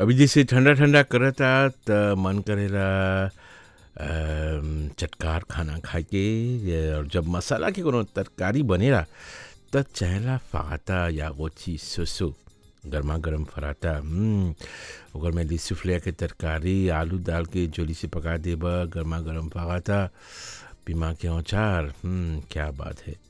अभी जैसे ठंडा ठंडा करता त मन करेला अम, चटकार खाना खाए के ये, और जब मसाला के कोनो तरकारी बनेला त चहला फाता या गोची सोसो गर्मा गर्म फराता हम्म, ओकर में लिस्सी फ्लेयर के तरकारी आलू डाल के जोली से पका देब गर्मा गर्म फाता पीमा के अचार हम्म, क्या बात है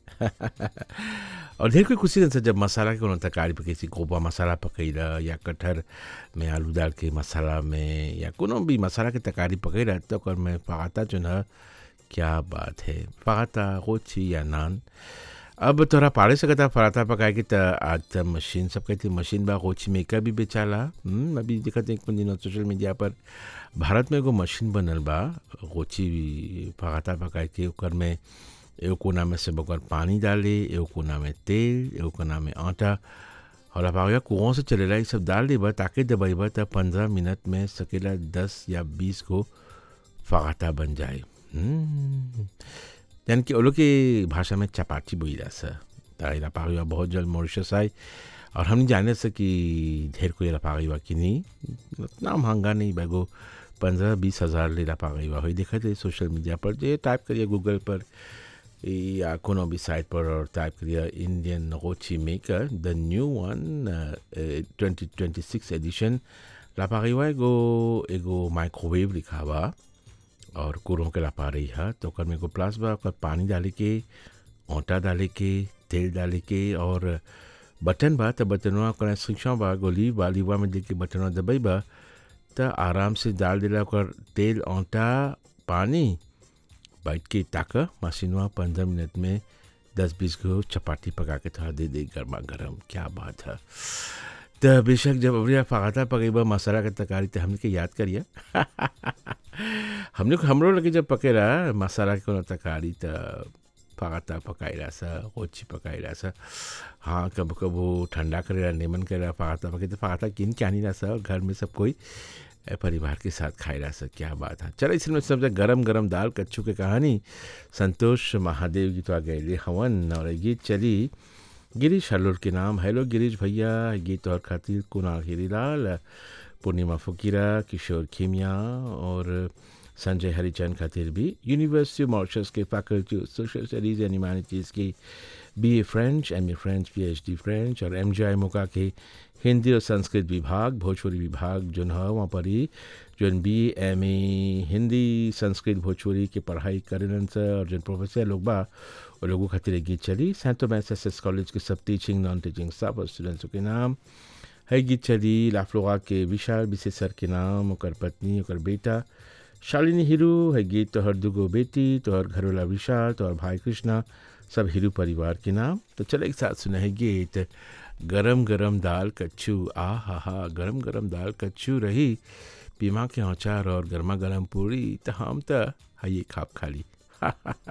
और ढेर कोई खुशी रहता जब मसाला के कोनो तरकारी पके सी गोबा मसाला पकैला या कटहर में आलू डाल के मसाला में या कोनो भी मसाला के तरकारी पकैला तो ओकर में फाता जो न क्या बात है फाता गोची या नान अब तोरा पाड़े सकता पराठा पकाए के त आज त मशीन सब कहती मशीन बा गोची में का भी बेचाला हम्म, अभी देखत एक दिन सोशल मीडिया पर भारत में एगो मशीन बनल बा गोची पराठा पकाए के ओकर में एगो कोना में से ओकर पानी डाले एगो कोना में तेल एगो कोना में आटा और अब आगे कुओं से चलेला ये सब डाल देबा ताकि दबाइबा त पंद्रह मिनट में सकेला दस या बीस को फाटा बन जाए हम्म, यानी कि वो लोग की भाषा में चपाटी बोला सर तारा पागीवा बहुत जल्द मॉरिशस आए और हम नहीं जाने से कि ढेर कोई पागीवा कि नहीं उतना महंगा नहीं बैगो पंद्रह बीस हज़ार ले पागीवा हुई देखा थे सोशल मीडिया पर जो टाइप करिए गूगल पर या कोनो भी साइट पर और टाइप करिए इंडियन रोची maker the new one twenty twenty six edition लापागीवा एगो एगो माइक्रोवेव लिखा हुआ और कुरों के लापा रही है तो ओकर में एगो प्लास बा ओकर पानी डाले के आटा डाले के तेल डाले के और बटन बा त बटनवा ओकर शिक्षा बा गोली बा लीवा में देके बटनवा दबाई बा त आराम से डाल देला ओकर तेल आटा पानी बैठ के ताक मशीनवा पंद्रह मिनट में दस बीस को चपाती पका के थोड़ा दे दे गर्मा गर्म क्या बात है त बेशक जब अबरिया फाता पकेबा मसाला के तरकारी तो हमने के याद करिए हमने हमरो लगे जब पकेला मसाला के कोनो तरकारी त फाता पकाइला सा ओछी पकाइला सा हाँ कब कबो ठंडा करेला नेमन करेला फाता पके तो फाता किन के आनीला सा और घर में सब कोई ए, परिवार के साथ खाइला सा क्या बात है चलो इसमें सबसे गरम गरम दाल कच्चू के कहानी संतोष महादेव गीत आ गए हवन और ये गीत चली गिरीश हल्लोर के नाम हेलो गिरीश भैया गीत और खातिर कुणाल हीरीलाल पूर्णिमा फकीरा किशोर खीमिया और संजय हरिचंद खातिर भी यूनिवर्सिटी मॉरिशस के faculty of social studies and humanities की B A French M A French P H D French और एम जे आई मोका के हिंदी और संस्कृत विभाग भोजपुरी विभाग जो है वहाँ पर ही जो B M A Hindi Sanskrit Bhojpuri की पढ़ाई करेलन से और जो प्रोफेसर लोग बा वो लोगों खातिर एक गीत चली सेंट मैस एस एस कॉलेज के सब टीचिंग नॉन टीचिंग स्टाफ और स्टूडेंट्स के नाम है गीत चली लाफलोगा के विशाल विशेषर के नाम ओकर पत्नी ओकर बेटा शालिनी हिरू है गीत तोहर दुगो बेटी तोहर घरोला विशाल तोहर भाई कृष्णा सब हिरू परिवार के नाम तो चलो एक साथ सुना है गीत गरम गरम दाल कच्चू आ हा हा गरम गरम दाल कच्चू रही पीमा के औचार और गर्मा गर्म पूरी तो हम तो है ये खाप खाली